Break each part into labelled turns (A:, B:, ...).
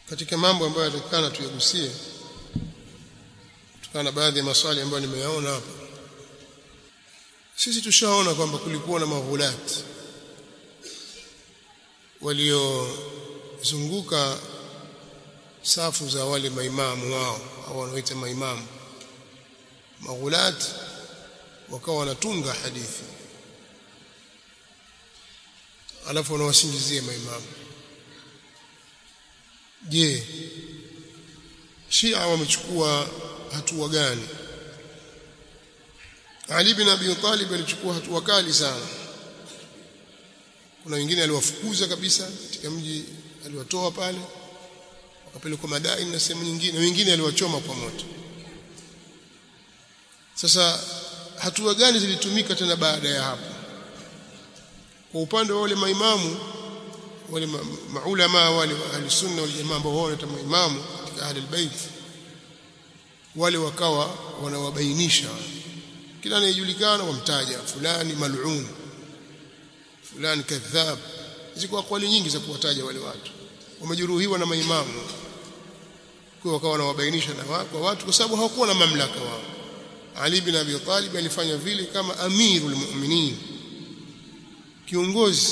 A: katika mambo ambayo yatakana tuyagusie kutokana na baadhi ya maswali ambayo nimeyaona hapa sisi tushaona kwamba kulikuwa na maghulati waliozunguka safu za wale maimamu wao au wanaoita maimamu maghulati wakawa wanatunga hadithi alafu wanawasingizia maimamu je Shia wamechukua hatua gani Ali bin Abi Talib alichukua hatua kali sana kuna wengine aliwafukuza kabisa katika mji aliwatoa pale wakapelekwa madai na sehemu nyingine wengine aliwachoma kwa moto sasa hatua gani zilitumika tena baada ya hapo kwa upande wa wale maimamu wale maulama wale ahli sunna wal jamaa ambao wao ni maimamu katika ahli albayt wale wakawa wanawabainisha kila anayejulikana wamtaja fulani mal'un fulani kadhab ziko akwali nyingi za kuwataja wale watu wamejeruhiwa na maimamu kwa wakawa wanawabainisha na kwa watu kwa sababu hawakuwa na mamlaka wao Ali bin Abi Talib alifanya vile kama amirul mu'minin kiongozi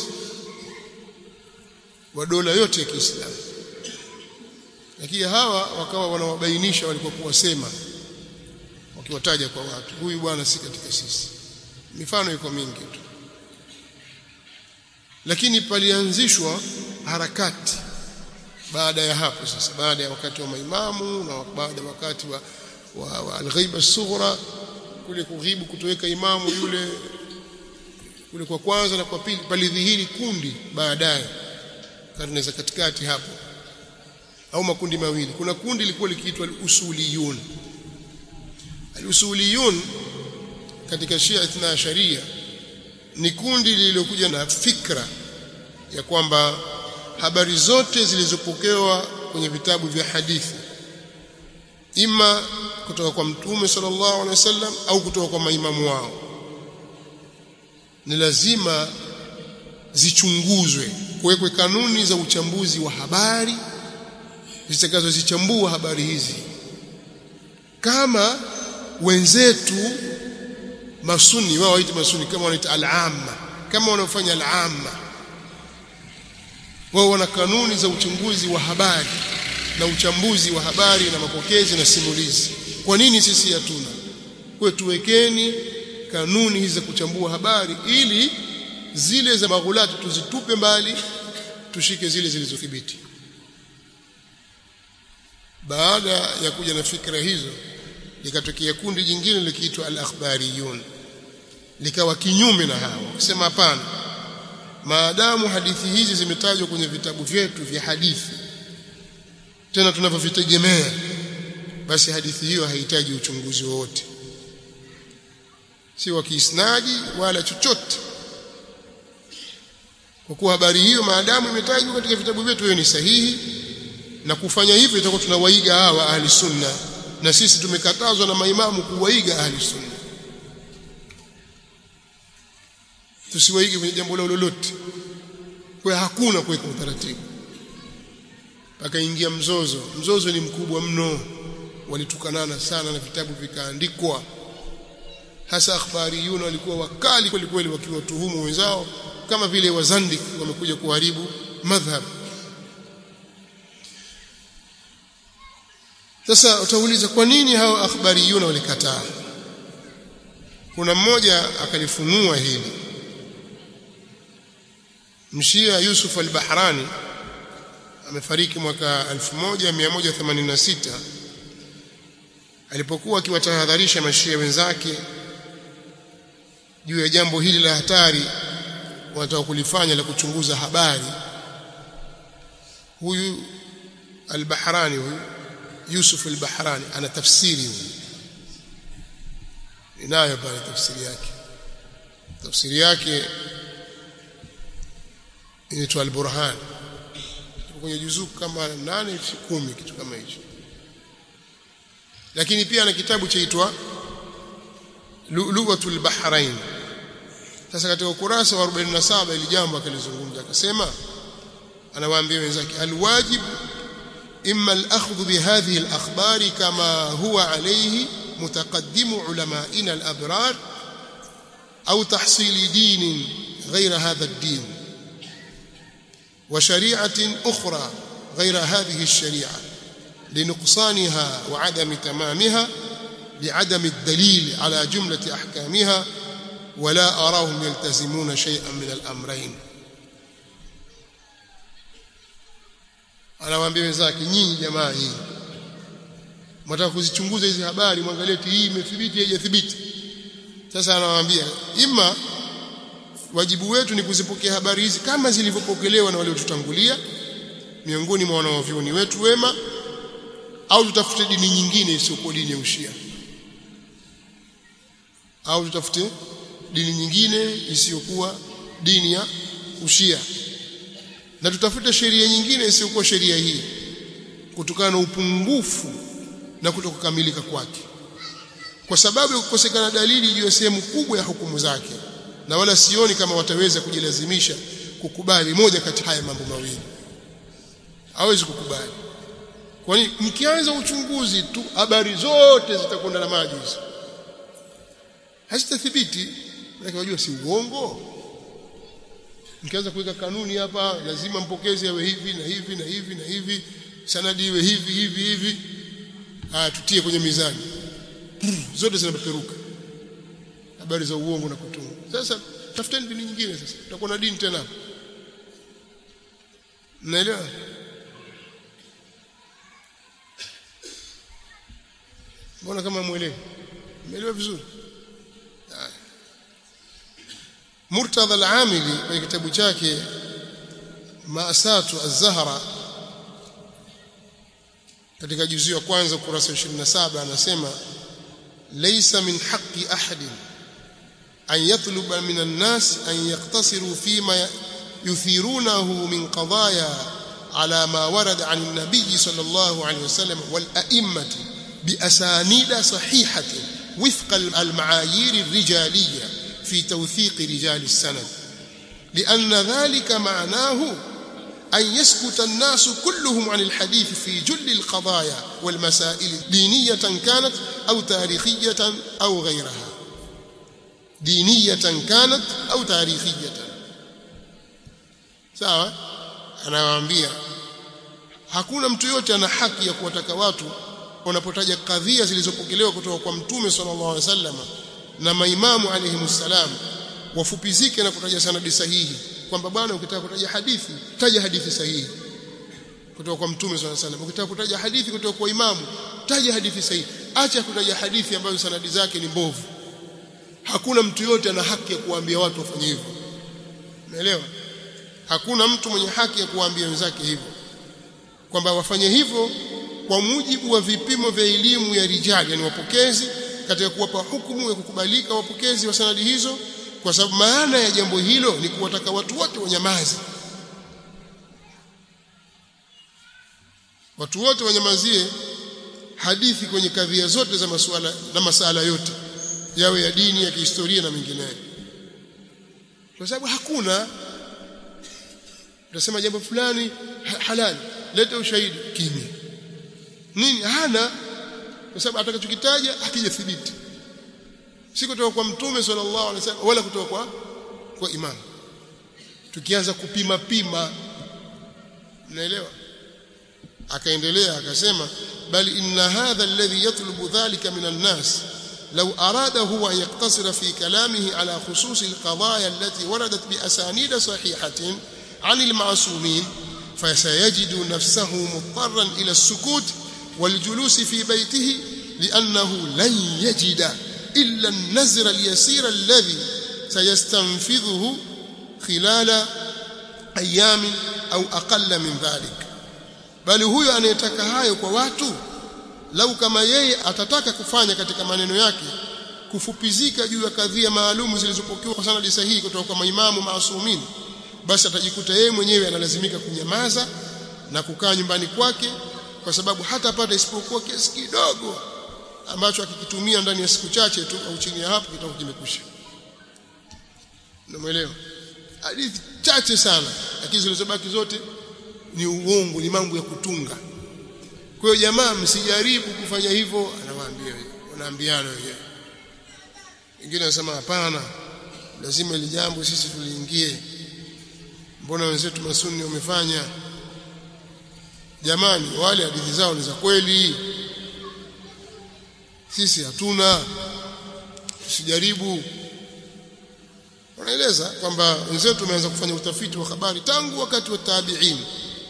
A: wa dola yote ya Kiislamu lakini hawa wakawa wanawabainisha walipokuwa sema wakiwataja kwa watu huyu bwana si katika sisi mifano iko mingi tu lakini palianzishwa harakati baada ya hapo sasa baada ya wakati wa maimamu na baada ya wakati wa, wa, wa al-ghaiba sughra kule kughibu kutoweka imamu yule kule kwa kwanza na kwa pili palidhihiri kundi baadaye karne za katikati hapo au makundi mawili kuna kundi lilikuwa likiitwa al-usuliyun al-usuliyun katika Shia Ithna Sharia ni kundi lililokuja na fikra ya kwamba habari zote zilizopokewa kwenye vitabu vya hadithi ima kutoka kwa mtume sallallahu alaihi wasallam au kutoka kwa maimamu wao ni lazima zichunguzwe kuwekwe kanuni za uchambuzi wa habari zitakazozichambua habari hizi kama wenzetu masuni wao waita masuni kama wanaita al-amma kama wanaofanya al-amma wao wana kanuni za uchunguzi wa habari na uchambuzi wa habari na mapokezi na simulizi kwa nini sisi hatuna kwa tuwekeni kanuni hizi za kuchambua habari ili zile za maghulati tuzitupe mbali tushike zile zilizothibiti baada ya kuja na fikra hizo likatokea kundi jingine likiitwa al-akhbariyun likawa kinyume na hao kusema hapana maadamu hadithi hizi zimetajwa kwenye vitabu vyetu vya hadithi tena tunavyovitegemea basi hadithi hiyo haihitaji uchunguzi wowote si wa kiisnadi wala chochote kwa kuwa habari hiyo maadamu imetajwa katika vitabu vyetu hiyo ni sahihi na kufanya hivyo itakuwa tunawaiga hawa ahli sunna na sisi tumekatazwa na maimamu kuwaiga ahli sunna tusiwaige kwenye jambo lao lolote kwa hakuna kuweka utaratibu akaingia mzozo mzozo ni mkubwa mno walitukanana sana na vitabu vikaandikwa hasa akhbariyuna walikuwa wakali kweli kweli wakiwatuhumu wenzao kama vile wazandik wamekuja kuharibu madhhab sasa utauliza kwa nini hao akhbariyuna walikataa kuna mmoja akalifunua hili mshia Yusuf al-Bahrani amefariki mwaka 1186 alipokuwa akiwatahadharisha mashia wenzake juu ya jambo hili la hatari wanataka kulifanya la kuchunguza habari huyu al-Bahrani huyu Yusuf al-Bahrani ana tafsiri huyu inayo pale tafsiri yake tafsiri yake inaitwa al-Burhan kwenye juzuu kama 8 10 kitu kama hicho lakini pia ana kitabu chaitwa Luwatul Bahrain sasa katika ukurasa wa 47 ili jambo akalizungumza akasema anawaambia wenzake alwajib إما الأخذ بهذه الأخبار كما هو عليه متقدم علمائنا الأبرار أو تحصيل دين غير هذا الدين وشريعة أخرى غير هذه الشريعة لنقصانها وعدم تمامها لعدم الدليل على جملة أحكامها ولا أراهم يلتزمون شيئا من الأمرين anawaambia wenzake nyinyi jamaa hii mtaka kuzichunguza hizi habari mwangalie hii imethibiti haijathibiti sasa anawaambia ima wajibu wetu ni kuzipokea habari hizi kama zilivyopokelewa na waliotutangulia miongoni mwa wanaovyoni wetu wema au tutafute dini nyingine isiyokuwa dini ya ushia au tutafute dini nyingine isiyokuwa dini ya ushia na tutafute sheria nyingine isiyokuwa sheria hii kutokana na upungufu na kutokukamilika kwake kwa sababu ya kukosekana dalili juu ya sehemu kubwa ya hukumu zake na wala sioni kama wataweza kujilazimisha kukubali moja kati haya mambo mawili hawezi kukubali kwani mkianza uchunguzi tu habari zote zitakwenda na maji hizo hazitathibiti lakini wajua si uongo mkianza kuweka kanuni hapa lazima mpokezi awe hivi na hivi na hivi na hivi sanadi iwe hivi hivi hivi ah tutie kwenye mizani zote zinapeperuka habari za uongo na kutunga sasa tafuteni dini nyingine sasa tutakuwa na dini tena mnaelewa mbona kama mwelewi umeelewa vizuri Murtadha al-Amili kwenye kitabu chake Maasatu az-Zahra katika juzu ya kwanza ukurasa 27 anasema laysa min haqqi ahadin an yatluba min an-nas an yaqtasiru fima yuthirunahu min qadaya ala ma warada an an-nabiy sallallahu alayhi wasallam wal a'immati bi asanida sahihatin wifqa al-ma'ayir ar-rijaliyya في توثيق رجال السند لأن ذلك معناه أن يسكت الناس كلهم عن الحديث في جل القضايا والمسائل دينية كانت أو تاريخية أو غيرها دينية كانت أو تاريخية sawa anawaambia hakuna mtu yote ana haki ya kuwataka watu wanapotaja kadhia zilizopokelewa kutoka kwa mtume sallallahu alaihi wasallam na maimamu alayhimussalam wafupizike na kutaja sanadi sahihi kwamba bwana ukitaka kutaja hadithi taja hadithi sahihi kutoka kwa mtume swalla salam ukitaka kutaja hadithi kutoka kwa imamu taja hadithi sahihi acha kutaja hadithi ambazo sanadi zake ni mbovu hakuna mtu yote ana haki ya kuambia watu wafanye hivyo umeelewa hakuna mtu mwenye haki ya kuambia wenzake hivyo kwamba wafanye hivyo kwa mujibu wa vipimo vya elimu ya rijali yani wapokezi katika kuwapa hukumu ya kukubalika wapokezi wa sanadi hizo kwa sababu maana ya jambo hilo ni kuwataka watu wote wanyamaze watu wote wanyamazie hadithi kwenye kadhia zote za masuala na masala yote yawe ya dini ya kihistoria na mengineyo kwa sababu hakuna utasema jambo fulani ha halali leta ushahidi kimya nini hana kwa sababu atakachokitaja hakijathibiti si kutoka kwa mtume sallallahu alaihi wasallam wala kutoka kwa kwa imam tukianza kupima pima unaelewa akaendelea akasema bali inna hadha alladhi yatlubu dhalika min an-nas لو أراد هو أن يقتصر في كلامه على خصوص القضايا التي وردت بأسانيد صحيحة عن المعصومين فسيجد نفسه مضطرا إلى السكوت والجلوس في بيته لأنه لن يجد إلا النزر اليسير الذي سيستنفذه خلال أيام أو أقل من ذلك bali huyo anayetaka hayo kwa watu lau kama yeye atataka kufanya katika maneno yake kufupizika juu ya kadhia maalumu zilizopokewa kwa sanadi sahihi kutoka kwa maimamu maasumin basi atajikuta yeye mwenyewe analazimika kunyamaza na kukaa nyumbani kwake kwa sababu hatapata isipokuwa kiasi kidogo ambacho akikitumia ndani ya siku chache tu au chini ya hapo kitakuwa kimekwisha unamuelewa hadithi chache sana lakini zilizobaki zote ni uongo ni mambo ya kutunga kwa hiyo jamaa msijaribu kufanya hivyo anawaambia wanaambiana wenyewe wengine wanasema hapana lazima ili jambo sisi tuliingie mbona wenzetu masunni wamefanya jamani wale hadithi zao ni za kweli sisi hatuna tusijaribu wanaeleza kwamba wenzetu wameanza kufanya utafiti wa habari tangu wakati wa tabi'in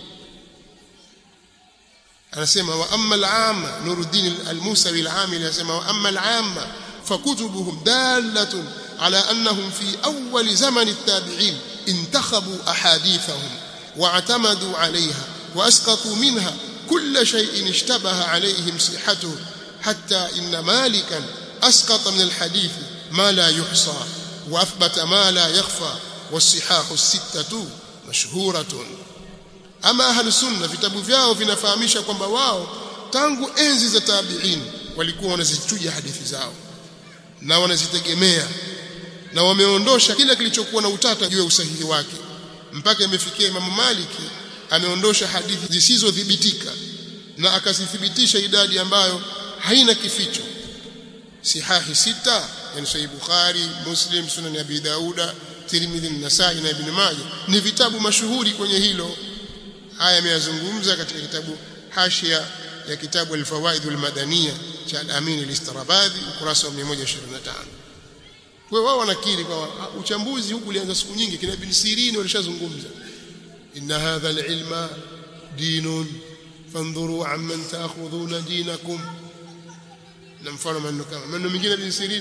A: anasema wa amma al-amma Nuruddin al-Musawi al-Amili anasema wa amma al-amma fakutubuhum dalatun ala annahum fi awwal zaman at-tabi'in intakhabu ahadithahum واعتمدوا عليها واسقطوا منها كل شيء اشتبه عليهم صحته حتى ان مالكا اسقط من الحديث ما لا يحصى واثبت ما لا يخفى والصحاح السته مشهوره ama ahlu sunna vitabu vyao vinafahamisha kwamba wao tangu enzi za tabi'in walikuwa wanazichuja hadithi zao na wanazitegemea na wameondosha kila kilichokuwa na utata juu ya usahihi wake mpaka imefikia Imam Maliki ameondosha hadithi zisizodhibitika na akazithibitisha idadi ambayo haina kificho sihahi sita yani sahih Bukhari Muslim Sunan Abi Dauda Tirmidhi Nasai na Ibn Majah ni vitabu mashuhuri kwenye hilo haya ameyazungumza katika kitabu hashia ya kitabu al-fawaid al-madaniya cha al-Amin al-Istarabadi ukurasa wa 125 kwa wao wanakiri kwa uchambuzi huku ulianza siku nyingi kina Ibn Sirin walishazungumza inna hadha al-ilma dinun fandhuru amman ta'khudhuna dinakum na mfano maneno kama maneno mengine Ibn Sirin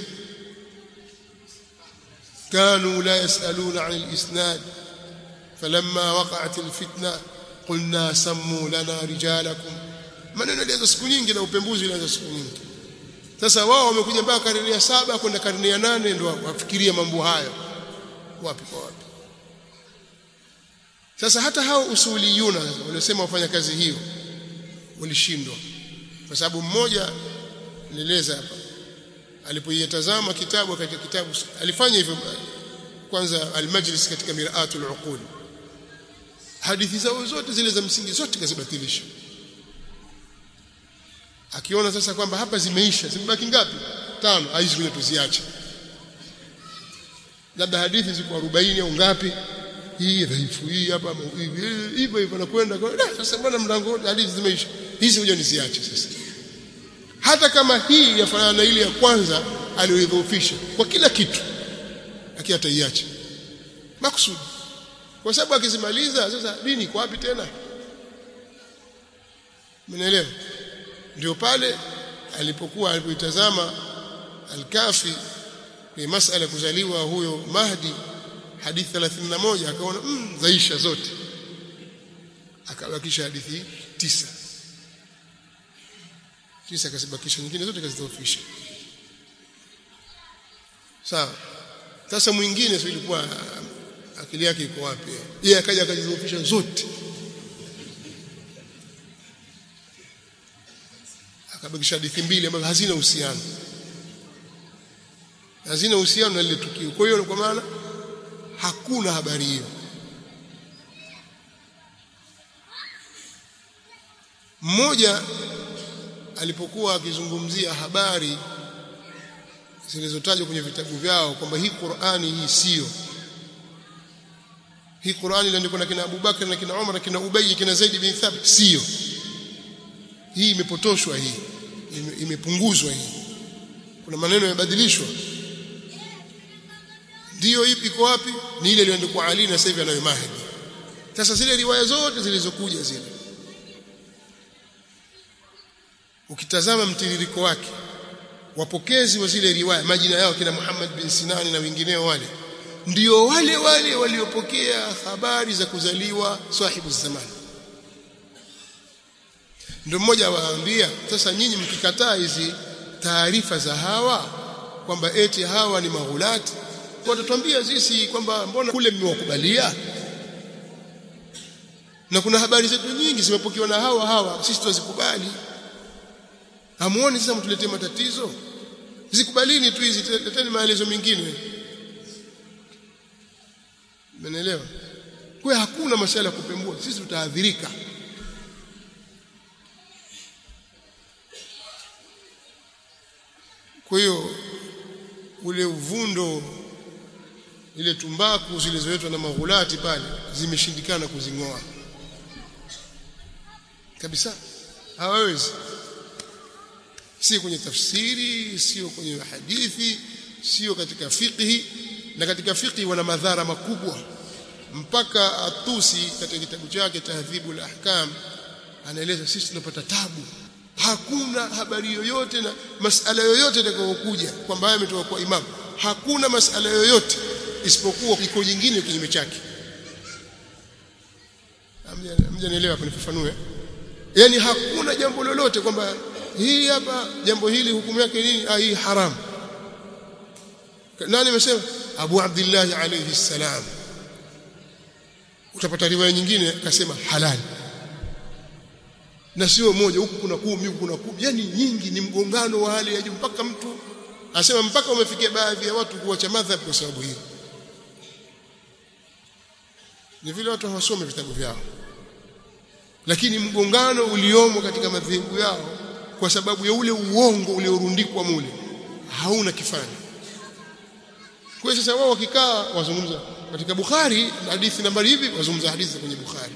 A: كانوا لا يسألون عن الإسناد فلما وقعت الفتنة قلنا سموا لنا رجالكم maneno yalianza siku nyingi na upembuzi ulianza siku nyingi sasa wao wamekuja mpaka karne ya saba kwenda karne ya nane ndio wafikiria mambo hayo wapi kwa wapi sasa hata hao usuliyuna waliosema wafanya kazi hiyo walishindwa kwa sababu mmoja nieleza hapa alipoitazama kitabu katika kitabu alifanya hivyo kwanza almajlis katika miraatul uqul hadithi zao zote zile za msingi zote kazibatilisha akiona sasa kwamba hapa zimeisha zimebaki ngapi tano hizi kule tuziache labda hadithi ziko 40 au ngapi hii dhaifu hii hapa hivyo hivyo nakwenda sasa bwana mlango hadithi zimeisha hizi ngoja niziache sasa hata kama hii yafanana na ile ya kwanza aliyoidhoofisha kwa kila kitu lakini ataiacha makusudi kwa sababu akizimaliza sasa dini iko wapi tena mnaelewa ndio pale alipokuwa alipoitazama al-Kafi ni masala kuzaliwa huyo Mahdi hadithi 31 akaona mm, zaisha zote akabakisha hadithi tisa kisha akazibakisha nyingine zote akazidhoofisha sawa sasa mwingine sio ilikuwa akili yake iko wapi yeye akaja akazidhoofisha zote akabakisha hadithi mbili ambazo hazina uhusiano hazina uhusiano na lile tukio kwa hiyo kwa maana hakuna habari hiyo mmoja alipokuwa akizungumzia habari zilizotajwa kwenye vitabu vyao kwamba hii Qur'ani hii sio hii Qur'ani iliandikwa na kina Abu Bakar na kina Umar na kina Ubay kina Zaid bin Thabit sio hii imepotoshwa hii imepunguzwa hii kuna maneno yamebadilishwa ndio ipi iko wapi ni ile iliyoandikwa Ali na sasa hivi anayo Mahdi sasa zile riwaya zote zilizokuja zile ukitazama mtiririko wake wapokezi wa zile riwaya majina yao kina Muhammad bin Sinani na wengineo wale ndio wale wale waliopokea habari za kuzaliwa sahibu zamani ndio mmoja waambia sasa nyinyi mkikataa hizi taarifa za hawa kwamba eti hawa ni maghulati watatuambia sisi kwamba mbona kule mmewakubalia na kuna habari zetu nyingi zimepokewa na hawa hawa sisi tuzikubali hamuoni sasa mtuletee matatizo zikubalini tu hizi leteni maelezo mengine Umeelewa? Kwa hakuna masala ya kupembua, sisi tutaadhirika. kwa hiyo ule uvundo ile tumbaku zilizoletwa na maghulati pale zimeshindikana kuzing'oa kabisa hawawezi si kwenye tafsiri sio kwenye hadithi sio katika fiqhi na katika fiqhi wana madhara makubwa mpaka atusi katika kitabu chake tahdhibul ahkam anaeleza sisi tunapata tabu hakuna habari yoyote na masala yoyote itakayokuja kwamba haya ametoka kwa imam hakuna masala yoyote isipokuwa iko jingine kinyume chake mjanielewa hapa nifafanue yani hakuna jambo lolote kwamba hii hapa jambo hili hukumu yake nini ah hii haram nani amesema Abu Abdullah alayhi salam utapata riwaya nyingine akasema halali na sio moja huku kuna kumi huku kuna kumi yani nyingi ni mgongano wa hali ya juu mpaka mtu asema mpaka umefikia baadhi ya watu kuacha madhhab kwa sababu hiyo ni vile watu hawasome vitabu vyao lakini mgongano uliomo katika madhehebu yao kwa sababu ya ule uongo uliorundikwa mule hauna kifani kwa hiyo sasa wao wakikaa wazungumza katika Bukhari hadithi nambari hivi wazungumza hadithi kwenye Bukhari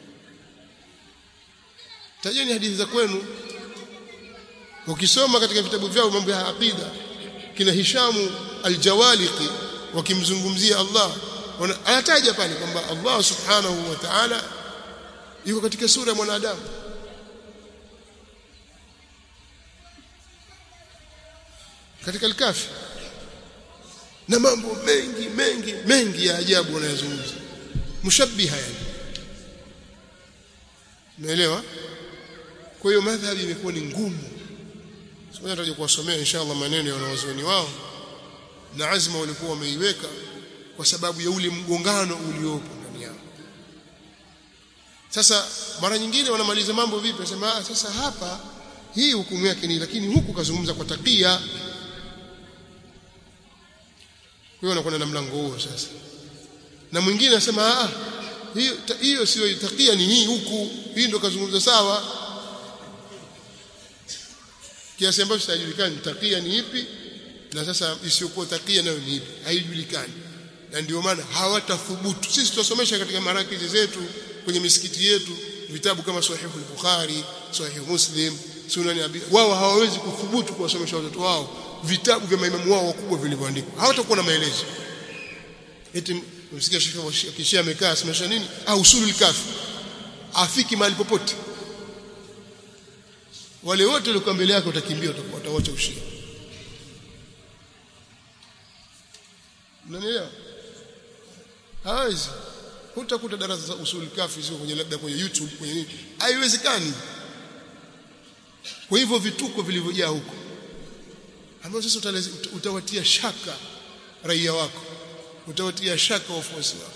A: tajeni hadithi za kwenu ukisoma katika vitabu vyao mambo ya aqida kina Hishamu al-Jawaliqi wakimzungumzia Allah anataja pale kwamba Allah subhanahu wa ta'ala yuko katika sura ya mwanadamu katika al-Kafi na mambo mengi mengi mengi ya ajabu wanayozungumza mushabbiha yani umeelewa kwa hiyo madhhabi imekuwa ni ngumu sasa nitaje kuwasomea inshallah maneno ya wanawazuoni wao na azma walikuwa wameiweka kwa sababu ya ule mgongano uliopo ndani yao sasa mara nyingine wanamaliza mambo vipi wasema sasa hapa hii hukumu yake ni lakini huku kazungumza kwa takia hiyo anakwenda na mlango huo sasa na mwingine anasema ah hiyo hiyo sio takia ni hii huku hii ndo kazungumza sawa kiasi ambacho hajulikani takia ni ipi na sasa isiyokuwa takia nayo ni ipi haijulikani na ndio maana hawatathubutu sisi tutasomesha katika marakizi zetu kwenye misikiti yetu vitabu kama sahihu al-bukhari sahihu muslim sunan abi wao hawawezi kuthubutu kuwasomesha watoto wao vitabu vya maimamu wao wakubwa vilivyoandikwa hawatakuwa na maelezo eti msikia shekhe kishia amekaa asemesha nini au usulul kafi afiki mahali popote wale wote walikuwa mbele yake utakimbia utawacha ushia unanielewa hawezi hutakuta darasa za usul kafi sio kwenye labda kwenye YouTube kwenye nini haiwezekani kwa hivyo vituko vilivyojaa huko ambao sasa utawatia shaka raia wako utawatia shaka wafuasi wako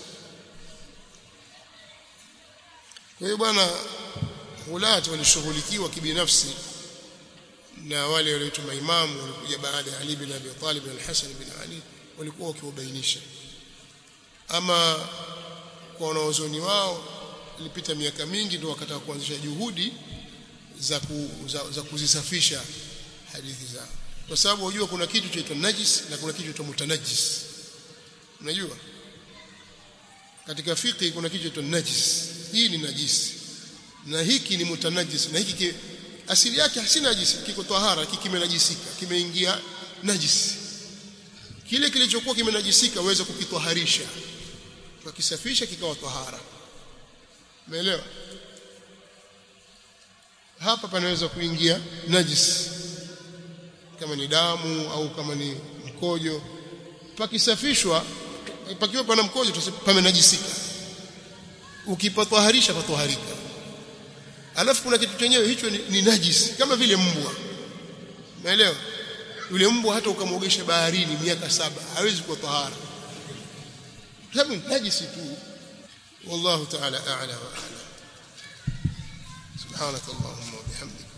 A: kwa hiyo bwana hulati walishughulikiwa kibinafsi na wale walioitwa maimamu walikuja baada ya Ali bin Abi Talib na Al-Hasan bin Ali walikuwa wakiwabainisha ama kwa wanaozoni wao ilipita miaka mingi ndio wakataka kuanzisha juhudi za, ku, za, za kuzisafisha hadithi zao kwa sababu unajua kuna kitu chaitwa najis na kuna kitu chaitwa mutanajis unajua katika fiqh kuna kitu chaitwa najis hii ni najisi na hiki ni mutanajis na hiki asili yake hasina najisi kiko tahara hiki kimenajisika kimeingia najisi kile kilichokuwa kimenajisika uweze kukitwaharisha tukisafisha kikawa tahara umeelewa hapa panaweza kuingia najis kama ni damu au kama ni mkojo pakisafishwa pakiwa pana mkojo pamenajisika ukipatwaharisha patwaharika alafu kuna kitu chenyewe hicho ni, ni najisi kama vile mbwa umeelewa yule mbwa hata ukamwogesha baharini miaka saba hawezi kuwa tahara sababu najisi tu wallahu ta'ala a'la wa a'lam subhanakallahumma wa bihamdika